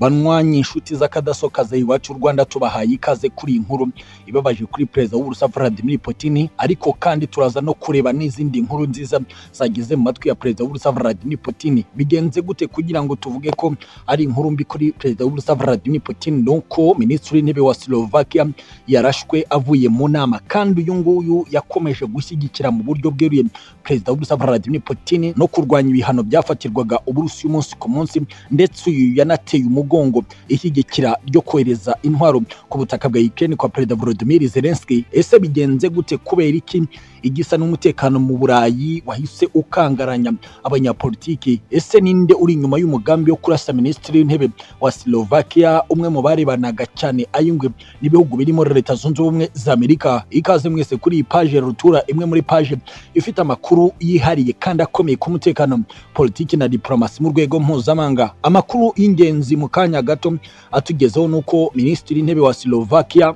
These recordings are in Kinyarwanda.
banywanyi inshuti z'akadasokaza iwacu u Rwanda tubahaye ikaze kuri iyi nkuru ibabaje kuri perezida w'Urusiya Vladimir Putin ariko kandi turaza no kureba n'izindi nkuru nziza zageze mu matwi ya perezida w'Urusiya Vladimir Putin bigenze gute kugira ngo tuvuge ko ari inkuru mbi kuri perezida w'Urusiya Vladimir Putin nuko minisitiri w'intebe wa Slovakia yarashwe avuye mu nama kandi uyu nguyu yakomeje gushyigikira mu buryo bweruye perezida w'Urusiya Vladimir Putin no kurwanya ibihano byafatirwaga Uburusiya umunsi ku munsi ndetse uyu yanateye umugongo ishyigikira ryo kohereza intwaro ku butaka bwa Ukraine kwa perezida Volodymyr Zelensky ese bigenze gute kubera iki igisa n'umutekano mu Burayi wahise ukangaranya abanyapolitiki ese ninde uri inyuma y'umugambi wo kurasa minisitiri w'intebe wa Slovakia umwe mu barebanaga cyane ayungwe n'ibihugu birimo leta zunze ubumwe za Amerika ikaze mwese kuri iyi paje rutura imwe muri paje ifite amakuru yihariye kandi akomeye ku mutekano politiki na diplomasi mu rwego mpuzamahanga amakuru y'ingenzi mu kanya gato atugezeho nuko minisitiri w'intebe wa Slovakia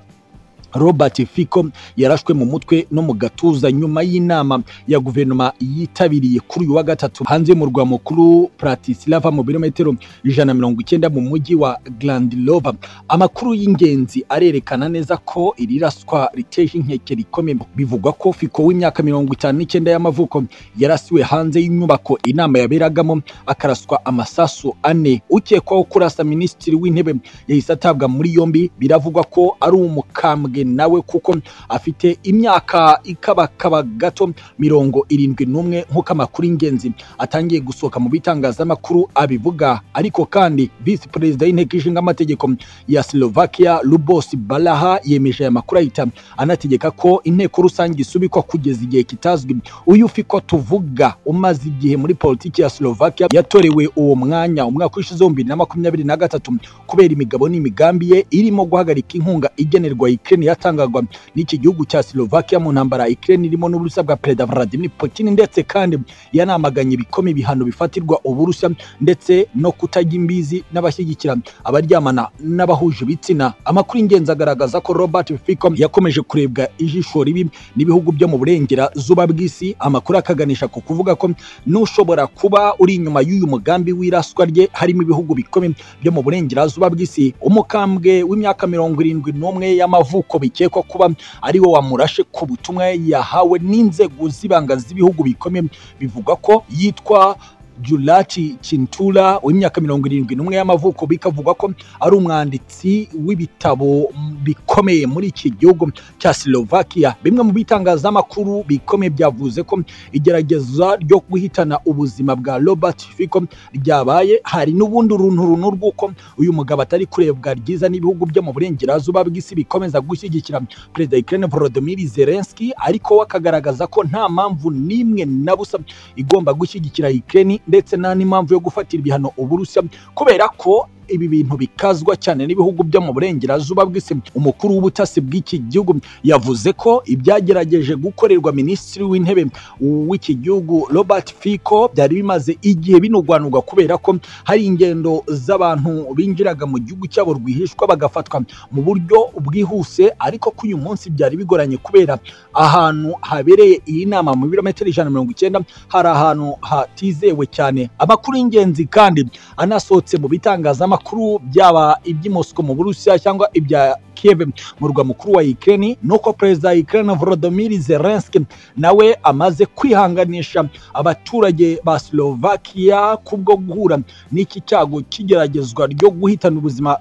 Robert Fico yarashwe mu mutwe no mu gatuza nyuma y'inama ya guverinoma yitabiriye kuri uyu wa gatatu hanze y'umurwa mukuru Bratislava mu birometero ijana mirongo icyenda mu mujyi wa Grandilova. Amakuru y'ingenzi arerekana neza ko iri raswa riteje inkeke rikomeye. Bivugwa ko Fico w'imyaka mirongo itanu n'icyenda y'amavuko yarasiwe hanze y'inyubako inama yaberagamo akaraswa amasasu ane. Ukekwaho kurasa minisitiri w'intebe yahise atabwa muri yombi, biravugwa ko ari umukambwe nawe kuko afite imyaka ikabakaba gato mirongo irindwi n'umwe nk'uko amakuru y'ingenzi atangiye gusohoka mu bitangazamakuru abivuga ariko kandi visi perezida y'inteko ishinga amategeko ya Slovakia Lubos Balaha yemeje aya makuru ahita anategeka ko inteko rusange isubikwa kugeza igihe kitazwi uyu fiko tuvuga umaze igihe muri politiki ya Slovakia yatorewe uwo mwanya umwaka w'ishize w'ibihumbi bibiri na makumyabiri na gatatu kubera imigabo n'imigambi ye irimo guhagarika inkunga igenerwa Ukraine yatangagwa n'iki gihugu cya Slovakia mu ntambara Ukraine irimo n'uburusiya bwa perezida Vladimir Putin ndetse kandi yanamaganye ibikomeye ibihano bifatirwa uburusiya ndetse no kutajya imbizi n'abashyigikira abaryamana n'abahuje ibitsina amakuru y'ingenzi agaragaza ko Robert Fico yakomeje kurebwa ijisho ribi n'ibihugu byo mu burengera zuba bw'isi amakuru akaganisha ku kuvuga ko n'ushobora kuba uri inyuma y'uyu mugambi w'iraswa rye harimo ibihugu bikomeye byo mu burengerazuba bw'isi umukambwe w'imyaka mirongo irindwi n'umwe y'amavuko bikekwa kuba ari we wamurashe ku butumwa yahawe n'inzego z'ibanga z'ibihugu bikomeye bivugwa ko yitwa Julati Cintura w'imyaka mirongo irindwi n'umwe y'amavuko bikavugwa ko ari umwanditsi w'ibitabo bikomeye muri iki gihugu cya Slovakia. Bimwe mu bitangazamakuru bikomeye byavuze ko igerageza ryo guhitana ubuzima bwa Robert Fico ryabaye, hari n'ubundi runtu runtu rw'uko uyu mugabo atari kurebwa ryiza n'ibihugu byo mu burengerazuba bw'isi bikomeza gushyigikira perezida Ukraine Volodymyr Zelensky, ariko we akagaragaza ko nta mpamvu n'imwe na busa igomba gushyigikira Ukraine ndetse nta n'impamvu yo gufatira ibihano Uburusiya kubera ko ibi bintu bikazwa cyane n'ibihugu byo mu burengerazuba bw'isi umukuru w'ubutasi bw'iki gihugu yavuze ko ibyagerageje gukorerwa minisitiri w'intebe w'iki gihugu Robert Fico byari bimaze igihe binugwanugwa kubera ko hari ingendo z'abantu binjiraga mu gihugu cyabo rwihishwa bagafatwa mu buryo bwihuse ariko ko uyu munsi byari bigoranye kubera ahantu habereye iyi nama mu birometero ijana mirongo icyenda hari ahantu hatizewe cyane amakuru y'ingenzi kandi anasohotse mu bitangazamakuru amakuru byaba iby'i Moscow mu Burusiya cyangwa ibya Kiev mu rwa mukuru wa Ukraine nuko perezida wa Ukraine Volodymyr Zelensky nawe amaze kwihanganisha abaturage ba Slovakia kubwo guhura n'iki cyago kigeragezwa ryo guhitana ubuzima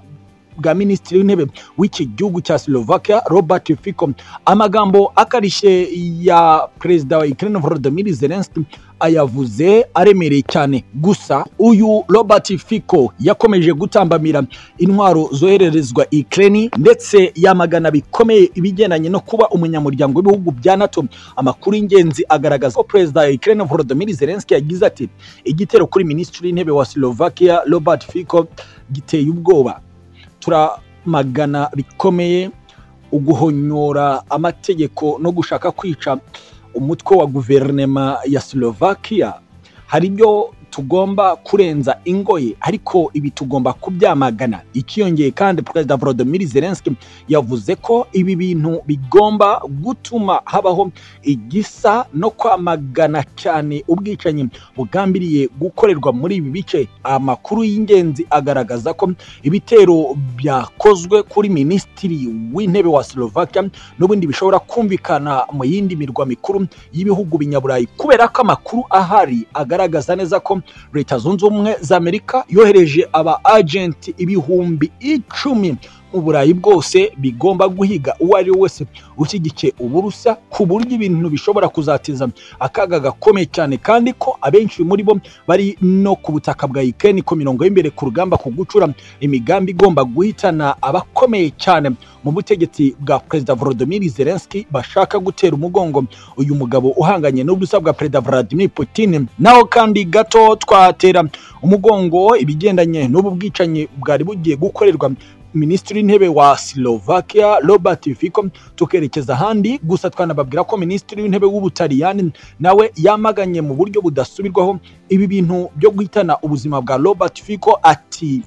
bwa minisitiri w'intebe w'iki gihugu cya Slovakia Robert Fico amagambo akarishye ya perezida wa Ukraine Volodymyr Zelensky ayavuze aremereye cyane gusa uyu Robert Fico yakomeje gutambamira intwaro zohererezwa Ukraine ndetse yamagana bikomeye ibigendanye no kuba umunyamuryango w'ibihugu bya NATO amakuru y'ingenzi agaragaza ko perezida wa Ukraine Volodymyr Zelensky yagize ati igitero kuri minisitiri w'intebe wa Slovakia Robert Fico giteye ubwoba turamagana bikomeye uguhonyora amategeko no gushaka kwica umutwe wa guverinema ya Slovakia hari ibyo tugomba kurenza ingoye ariko ibi tugomba kubyamagana ikiyongeye kandi perezida volodimir zelenski yavuze ko ibi bintu bigomba gutuma habaho igisa no kwamagana cyane ubwicanyi bugambiriye gukorerwa muri ibi bice amakuru y'ingenzi agaragaza ko ibitero byakozwe kuri minisitiri w'intebe wa slovakia n'ubundi bishobora kumvikana mu yindi mirwa mikuru y'ibihugu binyaburayi kubera ko amakuru ahari agaragaza neza ko leta zunze ubumwe za amerika yohereje aba agenti ibihumbi icumi mu burayi bwose bigomba guhiga uwo ari we wese ushyigikiye uburusa ku buryo ibintu bishobora kuzatiza akaga gakomeye cyane kandi ko abenshi muri bo bari no ku butaka bwa ikeni ku mirongo y'imbere ku rugamba ku gucura imigambi igomba guhitana abakomeye cyane mu butegetsi bwa perezida volodimir zelenski bashaka gutera umugongo uyu mugabo uhanganye n'ubusa bwa perezida vladimir putin naho kandi gato twatera umugongo ibigendanye n'ubu bwicanyi bwari bugiye gukorerwa minisitiri w'intebe wa Slovakia Robert Fico tukerekeza ahandi gusa twanababwira ko minisitiri w'intebe w'ubutaliyani nawe yamaganye mu buryo budasubirwaho ibi bintu byo guhitana ubuzima bwa Robert Fico ati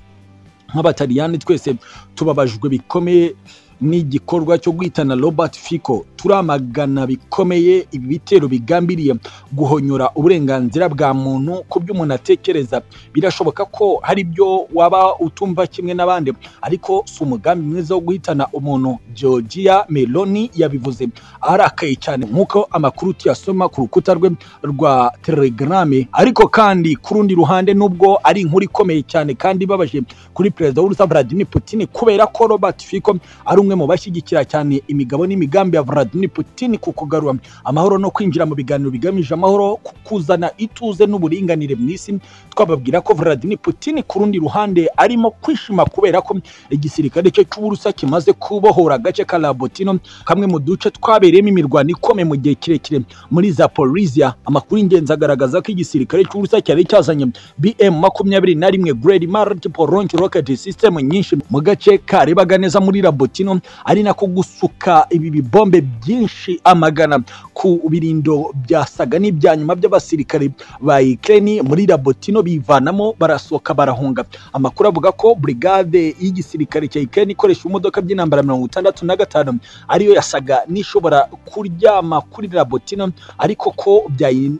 nk'abataliyani twese tubabajwe bikomeye n'igikorwa cyo guhitana Robert Fico turamagana bikomeye ibi bitero bigambiriye guhonyora uburenganzira bwa muntu ku byo umuntu atekereza birashoboka ko hari byo waba utumva kimwe n'abandi ariko si umugambi mwiza wo guhitana umuntu Georgia Meloni yabivuze arakaye cyane nk'uko amakuru tuyasoma ku rukuta rwe rwa Telegram ariko kandi ku rundi ruhande nubwo ari inkuru ikomeye cyane kandi ibabaje kuri perezida w'u Rwanda Vladimir Putin kubera ko Robert Fico ari umwe mu bashyigikira cyane imigabo n'imigambi ya Vladimir Putin ku kugarura amahoro no kwinjira mu biganiro bigamije amahoro kuzana ituze n'uburinganire mu isi twababwira ko Vladimir Putin ku rundi ruhande arimo kwishima kubera ko igisirikare cye cy'uburusa kimaze kubohora agace ka Labotino kamwe mu duce twabereyemo imirwano ikomeye mu gihe kirekire muri Zaporizhia amakuru y'ingenzi agaragaza ko igisirikare cy'uburusa cyari cyazanye BM makumyabiri na rimwe Great Multiple Launch Rocket System nyinshi mu gace karebaga neza muri Labotino ari nako gusuka ibi bibombe byinshi amagana ku birindo byasaga n'ibya nyuma by'abasirikare ba Ukraine muri Labotino bivanamo barasohoka barahunga amakuru avuga ko brigade y'igisirikare cya Ukraine ikoresha imodoka by'intambara mirongo itandatu na gatanu ariyo yasaga n'ishobora kuryama kuri Labotino ariko ko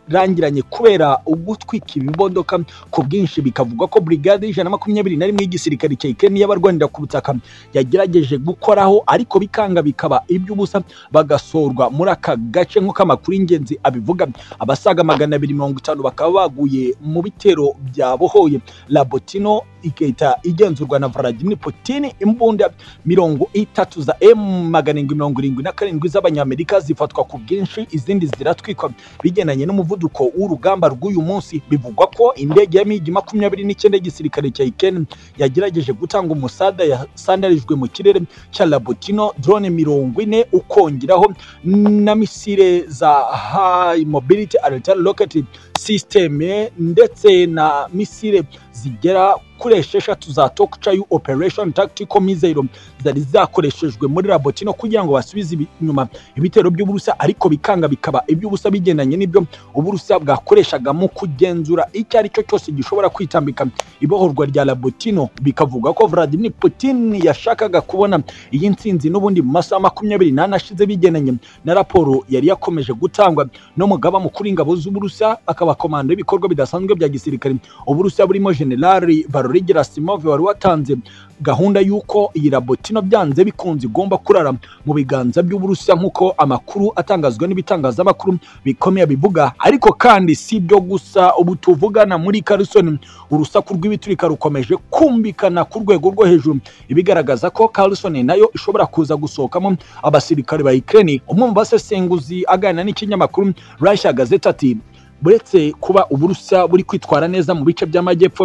byayirangiranye kubera ugutwika ibibodoka ku bwinshi bikavugwa ko brigade y'ijana na makumyabiri na rimwe y'igisirikare cya Ukraine y'abarwanira ku butaka yagerageje gukora aho ariko bikanga bikaba iby'ubusa bagasorwa muri aka gace nk'uko amakuru y'ingenzi abivuga abasaga magana abiri mirongo itanu bakaba baguye mu bitero byabohoye labotino igahita igenzurwa na Vladimir Putin imbunda mirongo itatu za M magana arindwi mirongo irindwi na karindwi z'abanyamerika zifatwa ku bwinshi izindi ziratwikwa bigendanye n'umuvuduko w'urugamba rw'uyu munsi bivugwa ko indege ya migi makumyabiri n'icyenda y'igisirikare cya Ukraine yagerageje gutanga umusada yasandarijwe mu kirere cya Labutino drone mirongo ine ukongeraho na misile za high mobility artillery rocket system ndetse na misile zigera kuri esheshatu za Tokchayu Operation Tactical Missile zari zakoreshejwe muri Labotino kugira ngo basubize inyuma ibitero by'uburusa ariko bikanga bikaba iby'ubusa bigendanye n'ibyo uburusa bwakoreshaga mu kugenzura icyo ari cyo cyose gishobora kwitambika ibohorwa rya Labotino bikavuga ko Vladimir Putin yashakaga kubona iyi nsinzi n'ubundi mu masaha makumyabiri n'ane ashize bigendanye na raporo yari yakomeje gutangwa n'umugaba mukuru w'ingabo z'uburusa akaba komando y'ibikorwa bidasanzwe bya gisirikare uburusa burimo Generali Valery Gerasimov wari watanze gahunda y'uko iyi Labotino byanze bikunze igomba kurara mu biganza by'Uburusiya nk'uko amakuru atangazwa n'ibitangazamakuru bikomeye bivuga ariko kandi si byo gusa ubu tuvugana muri Carlson urusaku rw'ibiturika rukomeje kumvikana ku rwego rwo hejuru ibigaragaza ko Carlson nayo ishobora kuza gusohokamo abasirikare ba Ukraine umwe mu basesenguzi aganira n'ikinyamakuru Russia Gazette ati buretse kuba uburusiya buri kwitwara neza mu bice by'amajyepfo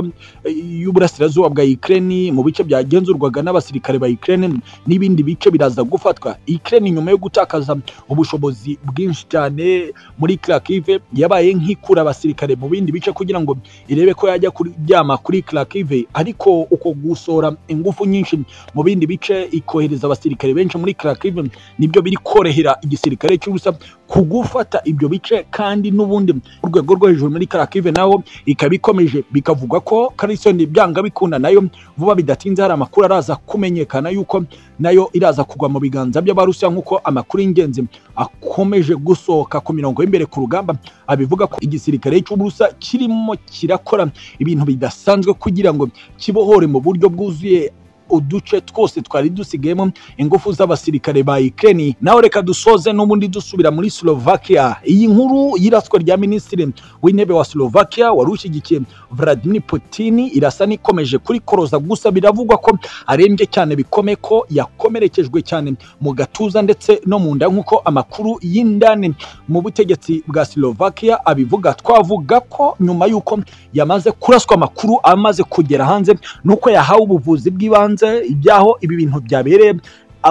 y'uburasirazuba bwa Ukraine mu bice byagenzurwaga n'abasirikare ba Ukraine n'ibindi bice biraza gufatwa Ukraine nyuma yo gutakaza ubushobozi bwinshi cyane muri Kharkiv yabaye nk'ikura abasirikare mu bindi bice kugira ngo irebe ko yajya kuryama kuri Kharkiv ariko uko gusora ingufu nyinshi mu bindi bice ikohereza abasirikare benshi muri Kharkiv nibyo biri korohera igisirikare cy'ubusa kugufata ibyo bice kandi n'ubundi ku rwego rwo hejuru muri karakive naho ikaba ikomeje bikavugwa ko karisiyoni byanga bikunda nayo vuba bidatinze hari amakuru araza kumenyekana yuko nayo iraza kugwa mu biganza by'abarusiya nk'uko amakuru y'ingenzi akomeje gusohoka ku mirongo y'imbere ku rugamba abivuga ko igisirikare cy'uburusa kirimo kirakora ibintu bidasanzwe kugira ngo kibohore mu buryo bwuzuye uduce twose twari dusigayemo ingufu z'abasirikare ba Ukraine naho reka dusoze n'ubundi dusubira muri Slovakia iyi nkuru y'iraswa rya minisitiri w'intebe wa Slovakia wari ushyigikiye Vladimir Putin irasa n'ikomeje kuri koroza gusa biravugwa ko arembye cyane bikomeye ko yakomerekejwe cyane mu gatuza ndetse no mu nda nk'uko amakuru y'indani mu butegetsi bwa Slovakia abivuga twavuga ko nyuma y'uko yamaze kuraswa amakuru amaze kugera hanze n'uko yahawe ubuvuzi bw'ibanze hanze ibyaho ibi bintu byabereye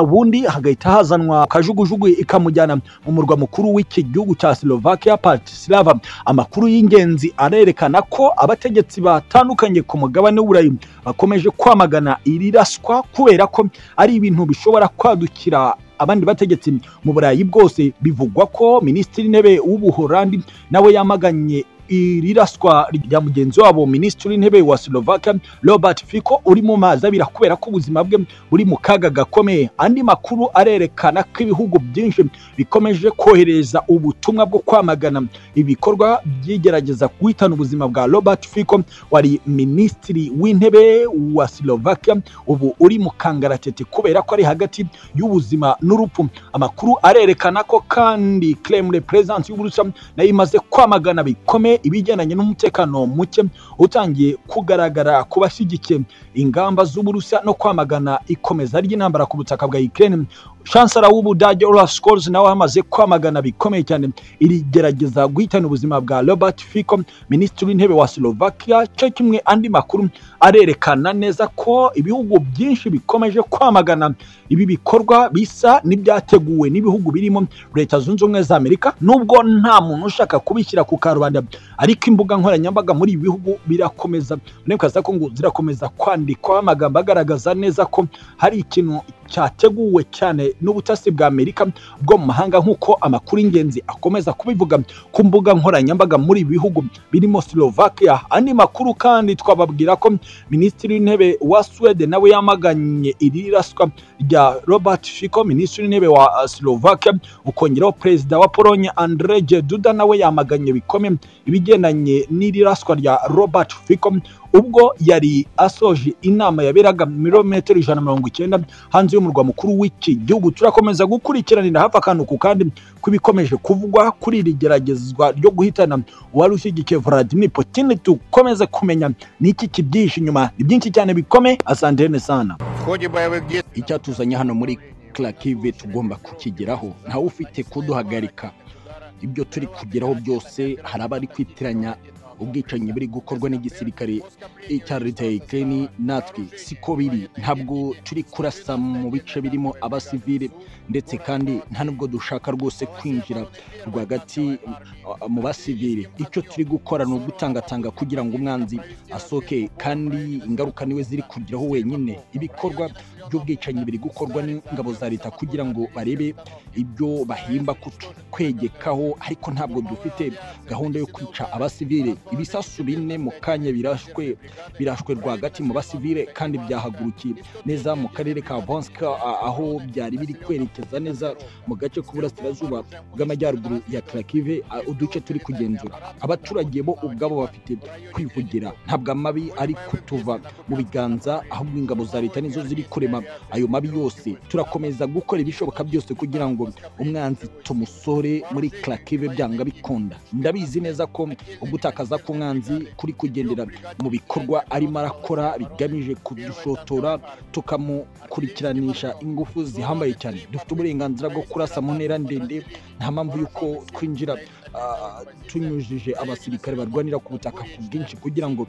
ubundi hagahita hazanwa kajugujugu ikamujyana mu murwa mukuru w'iki gihugu cya Slovakia Bratislava amakuru y'ingenzi arerekana ko abategetsi batandukanye ku mugabane w'Uburayi bakomeje kwamagana iri raswa kubera ko ari ibintu bishobora kwadukira abandi bategetsi mu Burayi bwose bivugwa ko minisitiri intebe w'ubuholandi nawe yamaganye iriraswa rya mugenzi wabo minisitiri w'intebe wa Slovakia Robert Fico uri mu mazi abira kubera ko ubuzima bwe buri mu kaga gakomeye andi makuru arerekana ko ibihugu byinshi bikomeje kohereza ubutumwa bwo kwamagana ibikorwa byigerageza guhitana ubuzima bwa Robert Fico wari minisitiri w'intebe wa Slovakia ubu uri mu kangaratete kubera ko ari hagati y'ubuzima n'urupfu amakuru arerekana ko kandi Kremlin presence y'Uburusiya nayo imaze kwamagana bikomeye ibigendanye n'umutekano muke utangiye kugaragara ku bashyigikiye ingamba z'uburusiya no kwamagana ikomeza ry'intambara ku butaka bwa Ukraine chancellor w'ubudage Olaf Scholz nawe amaze kwamagana bikomeye cyane irigerageza guhitana ubuzima bwa Robert Fico minisitiri w'intebe wa Slovakia cyo kimwe andi makuru arerekana neza ko ibihugu byinshi bikomeje kwamagana ibi bikorwa bisa n'ibyateguwe n'ibihugu birimo leta zunze ubumwe za Amerika nubwo nta muntu ushaka kubishyira ku karubanda ariko imbuga nkoranyambaga muri ibi bihugu birakomeza ko ngo zirakomeza kwandikwaho amagambo agaragaza neza ko hari ikintu cyateguwe cyane n'ubutasi bwa Amerika bwo mu mahanga nk'uko amakuru y'ingenzi akomeza kubivuga ku mbuga nkoranyambaga muri ibi bihugu birimo Slovakia andi makuru kandi twababwira ko minisitiri w'intebe wa Sweden nawe yamaganye iri raswa rya Robert Fico minisitiri w'intebe wa Slovakia ukongeraho perezida wa Pologne Andrzej Duda nawe yamaganye bikomeye ibigendanye n'iri raswa rya Robert Fico ubwo yari asoje inama yaberaga mirometero ijana na mirongo icyenda hanze y'umurwa mukuru w'iki gihugu turakomeza gukurikiranira hafi akantu ku kandi kw'ibikomeje kuvugwa kuri iri geragezwa ryo guhitana uwari ushyigikiye Vladimir Putin dukomeze kumenya n'iki kibyihishe inyuma ni byinshi cyane bikome asantene sana icyatuzanye hano muri Kharkiv tugomba kukigeraho ntawe ufite kuduhagarika ibyo turi kugeraho byose hari abari kwitiranya ubwicanyi buri gukorwa n'igisirikare cya leta ya Ukraine natwe siko biri ntabwo turi kurasa mu bice birimo abasivile ndetse kandi nta nubwo dushaka rwose kwinjira rwagati mu basivile icyo turi gukora ni ugutangatanga kugira ngo umwanzi asoke kandi ingaruka niwe ziri kugeraho wenyine ibikorwa by'ubwicanyi biri gukorwa n'ingabo za leta kugira ngo barebe ibyo bahimba kwegekaho ariko ntabwo dufite gahunda yo kwica abasivile ibisasu bine mu kanya birashwe birashwe rwagati mu basivile kandi byahagurukiye neza mu karere ka vanska aho byari biri kwerekeza neza mu gace k'uburasirazuba bw'amajyaruguru ya karakive uduce turi kugenzura abaturage bo ubwabo bafite kwivugira ntabwo amabi ari kutuva mu biganza ahubwo ingabo za leta nizo ziri kurema ayo mabi yose turakomeza gukora ibishoboka byose kugira ngo umwanzi tumusore muri karakive byanga bikunda ndabizi neza ko ugutakaza k'umwanzi kuri kugendera mu bikorwa arimo arakora bigamije kudushotora tukamukurikiranisha ingufu zihambaye cyane dufite uburenganzira bwo kurasa mu ntera ndende nta mpamvu y'uko twinjira tunyujije abasirikare barwanira ku butaka ku bwinshi kugira ngo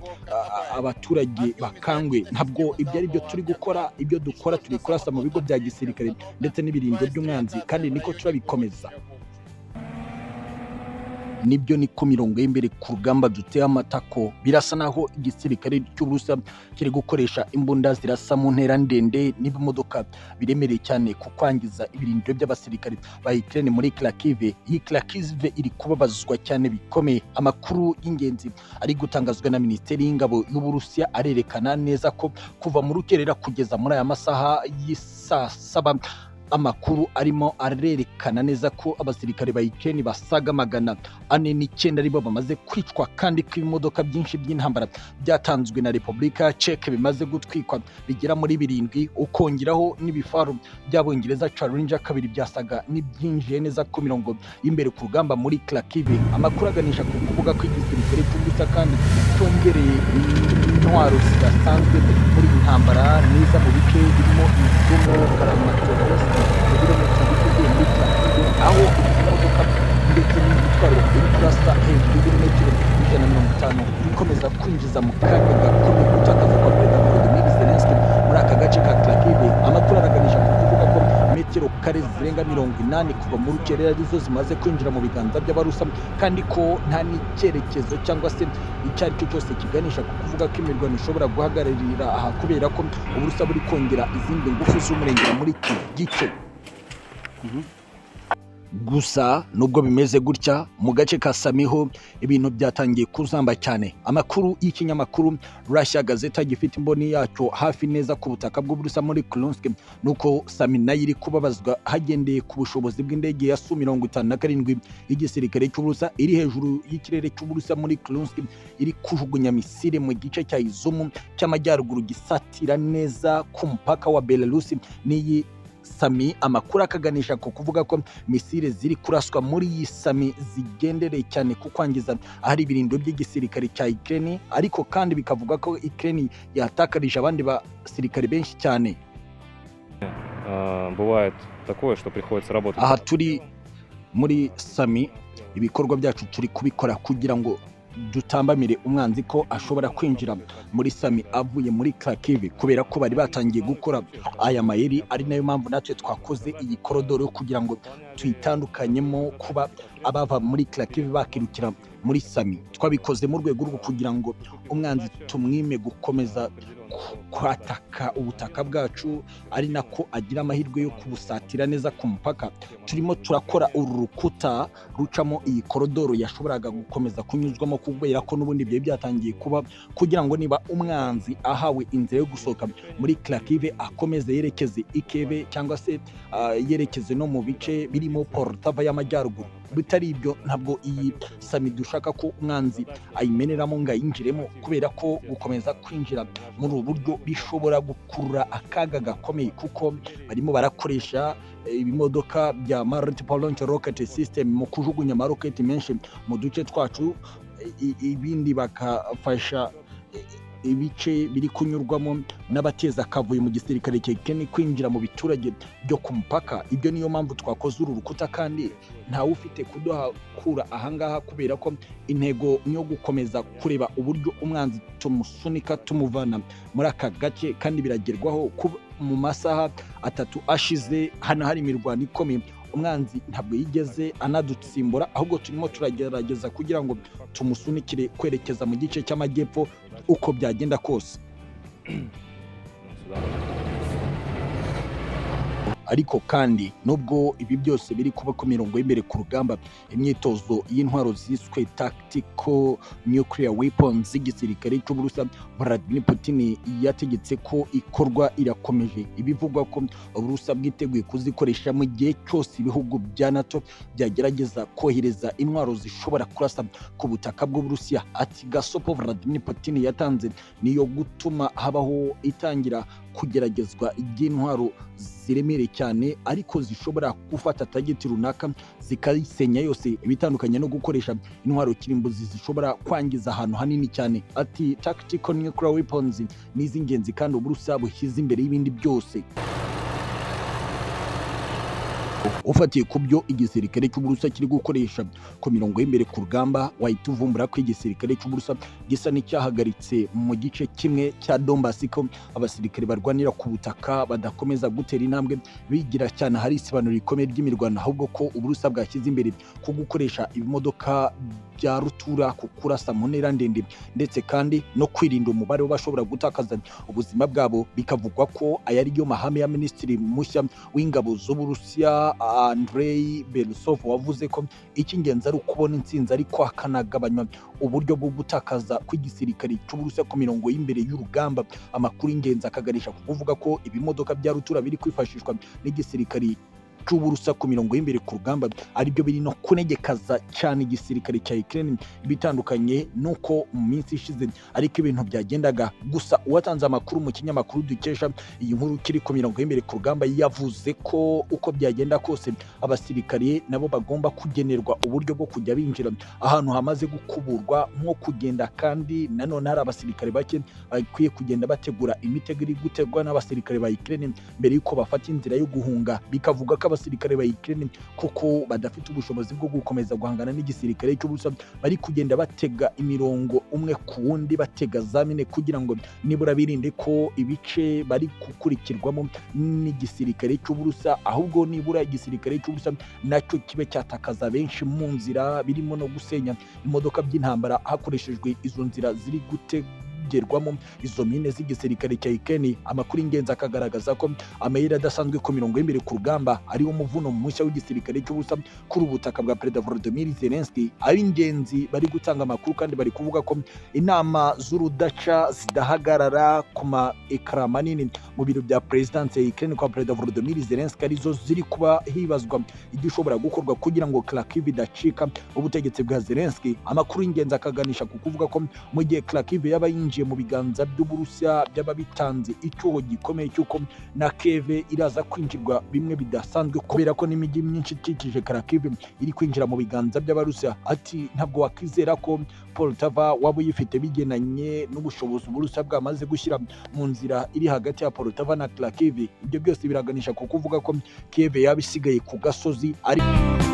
abaturage bakangwe ntabwo ibyo ari byo turi gukora ibyo dukora turi kurasa mu bigo bya gisirikare ndetse n'ibirindiro by'umwanzi kandi niko turabikomeza nibyo ni ku mirongo y'imbere ku rugamba duteye amatako birasa naho igisirikare cy'uburusa kiri gukoresha imbunda zirasa mu ntera ndende n'ibimodoka biremereye cyane ku kwangiza ibirindiro by'abasirikare ba Ukraine muri Kharkiv iyi Kharkiv iri kubabazwa cyane bikomeye amakuru y'ingenzi ari gutangazwa na Minisiteri y'Ingabo y'Uburusiya arerekana neza ko kuva mu rukerera kugeza muri aya masaha y'isaa saba amakuru arimo arerekana neza ko abasirikare ba Ukraine basaga magana ane n'icyenda aribo bamaze kwicwa kandi ko ibimodoka byinshi by'intambara byatanzwe na Repubulika Czech bimaze gutwikwa bigera muri birindwi ukongeraho n'ibifaru by'abongereza Challenger kabiri byasaga n'ibyinjiye neza ku mirongo y'imbere ku rugamba muri Kharkiv amakuru aganisha ku kuvuga ko igisirikare cy'ubusa kandi cyongereye intwaro zidasanzwe muri iyi ntambara neza mu bice birimo imidugumo karamatorasi ibirometero bivuye muri Kharkiv aho imodoka ndetse n'ibitwaro biri kurasa hejuru y'ibirometero ijana na mirongo itanu bikomeza kwinjiza mu kaga gakomeye gutakaza kwa perezida Volodymyr Zelensky muri aka gace ka Kharkiv amakuru araganisha ku kuvuga ko metero kare zirenga mirongo inani kuva mu rukerera arizo zimaze kwinjira mu biganza by'abarusa kandi ko nta n'icyerekezo cyangwa se icyo ari cyo cyose kiganisha ku kuvuga ko imirwano ishobora guhagararira aha kubera ko uburusa buri kongera izindi ngufu z'umurengera muri iki gice gusa nubwo bimeze gutya mu gace ka samiho ibintu byatangiye kuzamba cyane amakuru y'ikinyamakuru rashya gazeta gifite imboni yacyo hafi neza ku butaka bw'uburusa muri Kurunsk nuko sami nayo iri kubabazwa hagendeye ku bushobozi bw'indege ya su mirongo itanu na karindwi y'igisirikare cy'uburusa iri hejuru y'ikirere cy'uburusa muri Kurunsk iri kujugunya misile mu gice cya izumu cy'amajyaruguru gisatira neza ku mupaka wa Belarus n'iyi sami amakuru akaganisha ku kuvuga ko misile ziri kuraswa muri iyi sami zigendereye cyane ku kwangiza ahari ibirindiro by'igisirikare cya Ukraine ariko kandi bikavuga ko Ukraine yatakarije abandi basirikare benshi cyane А, Бывает такое, что приходится работать. aha turi muri sami ibikorwa byacu turi kubikora kugira ngo dutambamire umwanzi ko ashobora kwinjira muri sami avuye muri Kharkiv kubera ko bari batangiye gukora aya mayeri ari nayo mpamvu natwe twakoze iyi korodoro kugira ngo tuyitandukanyemo kuba abava muri Kharkiv bakirukira muri sami twabikoze mu rwego rwo kugira ngo umwanzi tumwime gukomeza ku- kwataka ubutaka bwacu ari nako agira amahirwe yo kubusatira neza ku mupaka turimo turakora uru rukuta rucamo iyi korodoro yashoboraga gukomeza kunyuzwamo kubera ko n'ubundi byari byatangiye kuba kugira ngo niba umwanzi ahawe inzira yo gusohoka muri Kharkiv akomeze yerekeze ikebe cyangwa se ah, yerekeze no mu bice birimo Poltava y'amajyaruguru bitari ibyo ntabwo iyi sami dushaka ko umwanzi ayimeneramo ngo ayinjiremo kubera ko gukomeza kwinjira muri ubu buryo bishobora gukurura akaga gakomeye kuko barimo barakoresha eh, ibimodoka bya multiple launch rocket system mu kujugunya amaroketi menshi mu duce twacu i- i- ibindi bakafasha eh, ibice biri kunyurwamo n'abateza akavuyo mu gisirikare cya Ukraine kwinjira mu biturage byo ku mupaka ibyo niyo mpamvu twakoze uru rukuta kandi ntawe ufite kuduhakura ahangaha kubera ko intego ni iyo gukomeza kureba uburyo umwanzi tumusunika tumuvana muri aka gace kandi biragerwaho kuba mu masaha atatu ashize hano hari imirwano ikomeye umwanzi ntabwo yigeze anadutsimbura ahubwo turimo turagerageza kugira ngo tumusunikire kwerekeza mu gice cy'amajyepfo uko byagenda kose Сюда. ariko kandi nubwo ibi byose biri kuba ku mirongo y'imbere ku rugamba imyitozo y'intwaro ziswe tactical nuclear weapons z'igisirikare cy'uburusa Vladimir Putin yategetse ko ikorwa irakomeje ibivugwa ko uburusa bwiteguye kuzikoresha mu gihe cyose ibihugu bya NATO byagerageza kohereza intwaro zishobora kurasa ku butaka bw'uburusiya ati gasopo Vladimir Putin yatanze niyo gutuma habaho itangira kugeragezwa ry'intwaro ziremereye cyane ariko zishobora gufata tageti runaka zikayisenya yose ibitandukanye no gukoresha intwaro kirimbuzi zishobora kwangiza ahantu hanini cyane ati tactical nuclear weapons ni iz'ingenzi kandi uburusa bushyize imbere y'ibindi byose ufatiye ku byo igisirikare cy'uburusa kiri gukoresha ku mirongo y'imbere ku rugamba wahita uvumbura ko igisirikare cy'uburusa gisa n'icyahagaritse mu gice kimwe cya dombasi ko abasirikare barwanira ku butaka badakomeza gutera intambwe bigira cyane hari isibanuro rikomeye ry'imirwano ahubwo ko uburusa bwashyize imbere ko gukoresha ibimodoka bya rutura ku kurasa mu ntera ndende ndetse kandi no kwirinda umubare w'abashobora gutakaza ubuzima bwabo bikavugwa ko aya ariyo mahame ya minisitiri mushya w'ingabo z'uburusiya andrei berusov wavuze ko icy'ingenzi ari ukubona intsinzi ariko hakanagabanywa uburyo bwo gutakaza kw'igisirikare cy'uburusiya ku mirongo y'imbere y'urugamba amakuru y'ingenzi akagarisha ku kuvuga ko ibimodoka bya rutura biri kwifashishwa n'igisirikare cy'uburusa ku mirongo y'imbere ku rugamba aribyo biri no kunegekaza cyane igisirikare cya Ukraine bitandukanye nuko mu minsi ishize ariko ibintu byagendaga gusa uwatanze amakuru mu kinyamakuru dukesha iyi nkuru kiri ku mirongo y'imbere ku rugamba yavuze ko uko byagenda kose abasirikare nabo bagomba kugenerwa uburyo bwo kujya binjira ahantu hamaze gukuburwa nko kugenda kandi nanone hari abasirikare bake bakwiye kugenda bategura imitego iri gutegwa n'abasirikare ba Ukraine mbere y'uko bafata inzira yo guhunga bikavuga ko abasirikare ba Ukraine koko badafite ubushobozi bwo gukomeza guhangana n'igisirikare cy'ubusa bari kugenda batega imirongo umwe ku wundi batega zamine kugira ngo nibura birinde ko ibice bari gukurikirwamo n'igisirikare cy'uburusa ahubwo nibura igisirikare cy'ubusa nacyo kibe cyatakaza benshi mu nzira birimo no gusenya imodoka by'intambara hakoreshejwe izo nzira ziri gutega gerwamo izo mine z'igisirikare cya Ukraine amakuru y'ingenzi akagaragaza ko amayeri adasanzwe ku mirongo y'imbere ku rugamba ariwo muvuno mushya w'igisirikare cy'ubusa kuri ubutaka bwa Perezida Volodymyr Zelensky ab'ingenzi bari gutanga amakuru kandi bari kuvuga ko inama z'urudaca zidahagarara ku ma ekara manini mu biro bya perezidansi ya Ukraine kwa Perezida Volodymyr Zelensky arizo ziri kuba hibazwa igishobora gukorwa kugira ngo Kharkiv idacika ubutegetsi bwa Zelensky amakuru y'ingenzi akaganisha ku kuvuga ko mu gihe Kharkiv yaba yinjiye yinjiye mu biganza by'uburusiya by'ababitanze icyuho gikomeye cy'uko na keve iraza kwinjirwa bimwe bidasanzwe kubera ko n'imijyi myinshi ikikije karakive iri kwinjira mu biganza by'abarusiya ati ntabwo wakwizera ko poltava waba uyifite bigenanye n'ubushobozi uburusiya bwamaze gushyira mu nzira iri hagati ya poltava na karakive ibyo byose biraganisha ku kuvuga ko keve yaba isigaye ku gasozi ariko